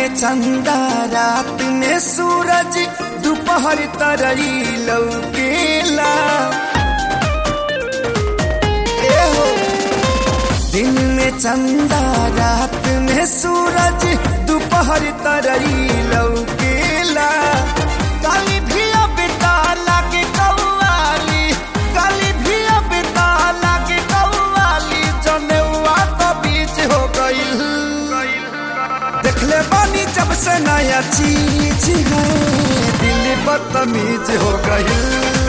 में चंदा रात में सूरज दोपहर तरई लौकेला ए हो दिन में चंदा रात में सूरज दोपहर तरई लौकेला काली भी अब ताला के कौवाली काली भी अब ताला के कौवाली जनेवा तो बीच हो गईल देखले बानी जब से नया चीज है दिल बदतमीज हो गई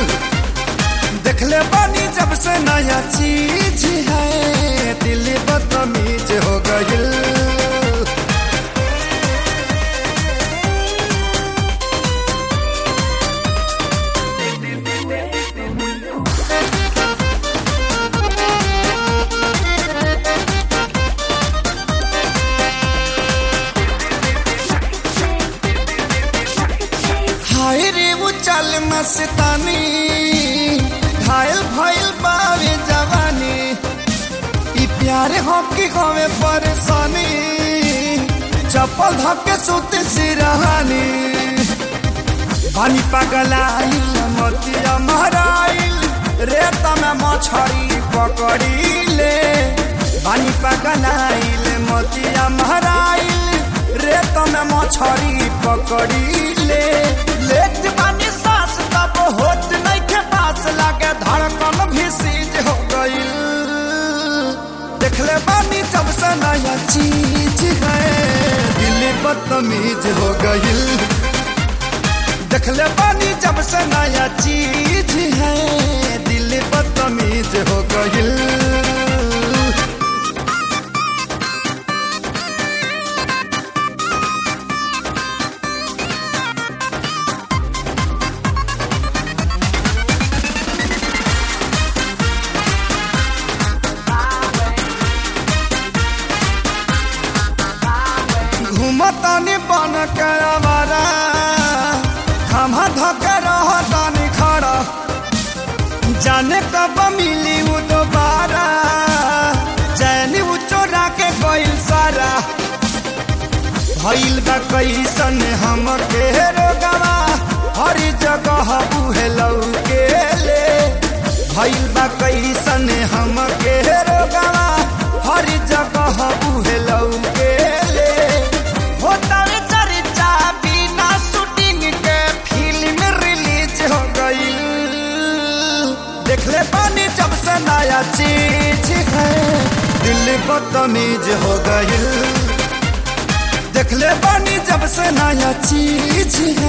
देखले बानी जब से नया चीज है दिल बदतमीज हो गई हाय रे वो चल मस्तानी घायल भइल बावे जवानी ई प्यार हो की होवे परेशानी चप्पल धके सुते सिरहानी पानी पगलाइल मोतिया महराइल रेता में मछरी पकड़ीले पानी पगलाइल मोतिया महराइल रेत में मछरी पकड़ीले लेट बानी सांस तब होत नहीं के पास लागे धड़कन भी सीज हो गई देखले बानी जब से नया चीज है दिल बदतमीज हो गई देखले बानी जब से नया चीज है दिल बदतमीज हो गई घूमतानी बन के आवारा हम धके रहतानी खड़ा जाने कब मिली वो दोबारा चैनी वो चोरा के गइल सारा भइल बा कैसन हम के रोगवा हर जगह उहे लौके ले भइल बा कैसन हम के रोगवा हर जगह उहे लौके ले होता रे चर्चा बिना शूटिंग के फिल्म रिलीज हो गई देखले पानी जब से नया चीज है दिल बदतमीज हो गई देखले पानी जब से नया चीज